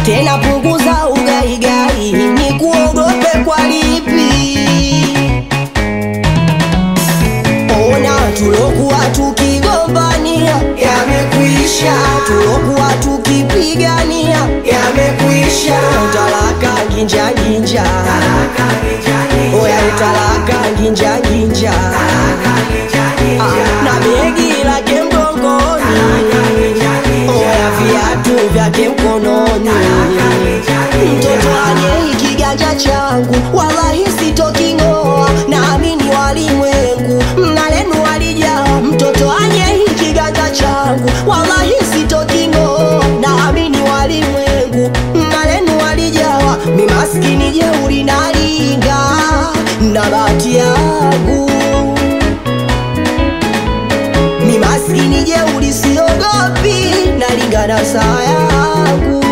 tena punguza ugaigai, ni kuogope kwa lipi? Ona tulokuwa tukigombania yamekwisha, tulokuwa tukipigania yamekwisha. Utalaka ginja ginja, oya utalaka ginja ginja, Ah, na begi lake mgongoni, oya viatu vyake mkononi. Mtoto aje kiganja changu, wallahi sitoking'oa, naamini walimwengu mnalenu walijaa. Mtoto aje kiganja changu, wallahi sitoking'oa, naamini walimwengu mnalenu walijawa. Mi maskini jeuri nalinga na bahati yangu, mi maskini jeuri siogopi, nalingana saa yangu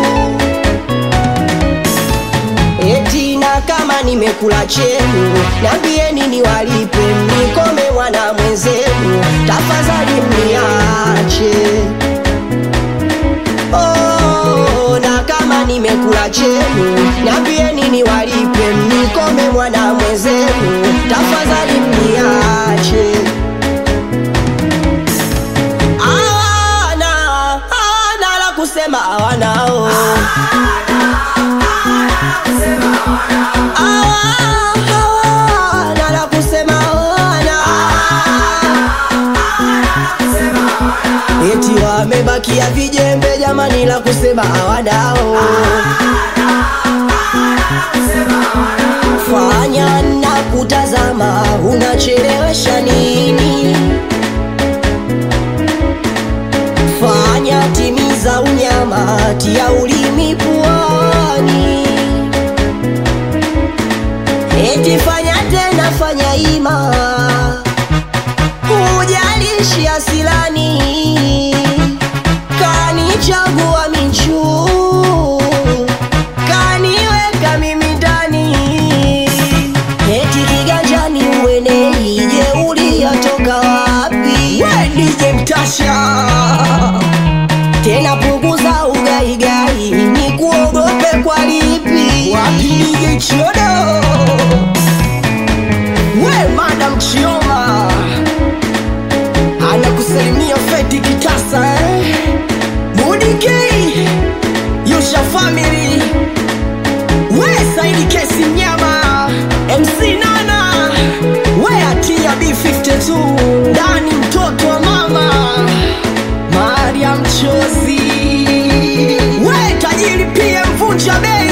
Eti na kama nimekula chenu, niambieni niwalipe, mnikome wana mwenzenu, tafadhali mniache. Oh, na kama nimekula chenu, niambieni niwalipe, mnikome mwana mwenzenu, tafadhali mniache. Hawana, hawana la kusema hawanao hawana la kusema hawana eti wamebakia vijembe jamani la kusema hawanao fanya na kutazama unachelewesha nini fanya timiza unyama tia ulimi puani eti fanya tena fanya ima hujalishi asilani kanichagua michu kaniweka mimi ndani eti kiganjani uenei je uliyatoka wapi wedije mtasha tena punguza ugaigai, ni kuogope kwa lipi? Wapi nije chiodo? We madam Chioma anakusalimia Feti Kitasa eh? Budi K Yusha family we Saidi Kesi Mnyama MC Nana we Atia B52 ndani mtoto wa mama Mariam Chozi we tajiri pia mvunja bei